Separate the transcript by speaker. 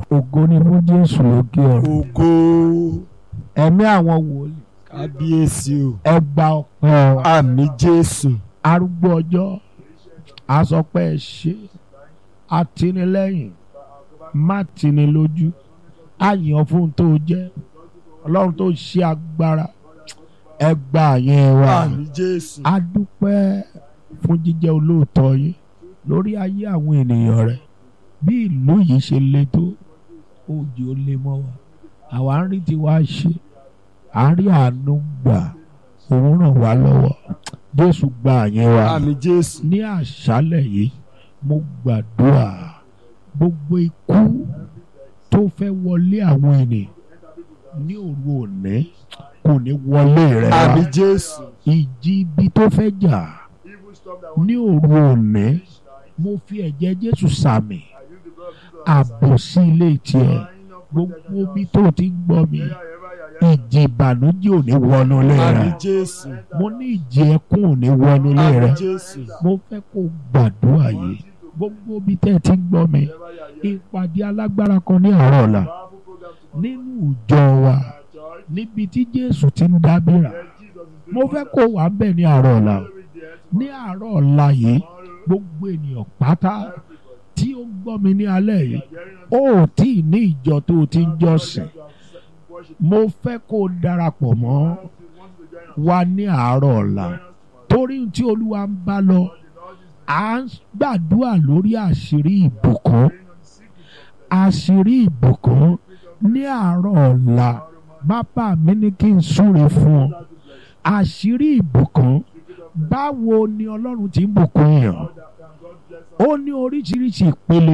Speaker 1: ògo ni fún jésù lókè ọ̀run
Speaker 2: ògo
Speaker 1: ẹ̀mí àwọn wòlíì
Speaker 2: kábíyèsí o
Speaker 1: ẹ gba ọpẹ́ wa
Speaker 2: àmì jésù
Speaker 1: arúgbó ọjọ́ asọpẹ́ ẹ ṣe atinilẹ́yìn má tini lójú àyàn fún tó jẹ́ ọlọ́run tó ṣe agbára ẹ gba àyẹn wa
Speaker 2: àmì jésù
Speaker 1: a dúpẹ́ fún jíjẹ́ olóòótọ́ yín lórí ayé àwọn ènìyàn rẹ̀ bí ìlú yìí ṣe le tó òjò ó lé mọ́ wa àwa ń rí tiwa ṣe à ń rí àánú gbà òun ràn wá lọ́wọ́ jésù gba àyẹn wa
Speaker 2: àmì jésù
Speaker 1: ní àṣálẹ̀ yìí mo gbàdúrà gbogbo ikú tó fẹ́ wọlé àwọn ènìyàn ní òru òní kò ní wọlé rẹ wá
Speaker 2: àmì jésù
Speaker 1: ìjì ibi tó fẹ́ jà ní òru òní mo fi ẹ̀jẹ̀ jésù sàmì ààbò sí ilé tiẹ̀ gbogbo ibi tó ti ń gbọ́ mi ìjì ìbànújẹ́ ò ní wọnú ilé
Speaker 2: àmì
Speaker 1: rẹ
Speaker 2: jésù
Speaker 1: mo ní ìjì ẹkún ò ní wọnú ilé
Speaker 2: àmì
Speaker 1: rẹ
Speaker 2: jésù
Speaker 1: mo fẹ́ kó gbàdúrà yìí gbogbo ibi tẹ́ ẹ ti ń gbọ́ mi ìpàdé alágbára kan ní àárọ̀ ọ̀la nínú ìjọ wa níbi tí jésù ti ń dábìrà mo fẹ́ kó wà ń bẹ̀ ní àárọ̀ ọ̀la o. ní àárọ̀ ọ̀la yìí gbogbo ènìyàn pátá tí ó ń gbọ́ mi ní alẹ́ yìí ó ò tí ì ní ìjọ tó o ti ń jọ́sìn mo fẹ́ kó o darapọ̀ mọ́ wa ní àárọ̀ ọ̀la torí tí olúwa ń bá lọ à ń gbàdúrà lórí àṣírí ìbùkún àṣírí ìbùkún ní àárọ̀ ọ̀la bàbá mi ní kí n súre fún ọ àṣírí ìbùkún báwo ni ọlọ́run ti ń bùkún yàn ó ní oríṣiríṣi ìpele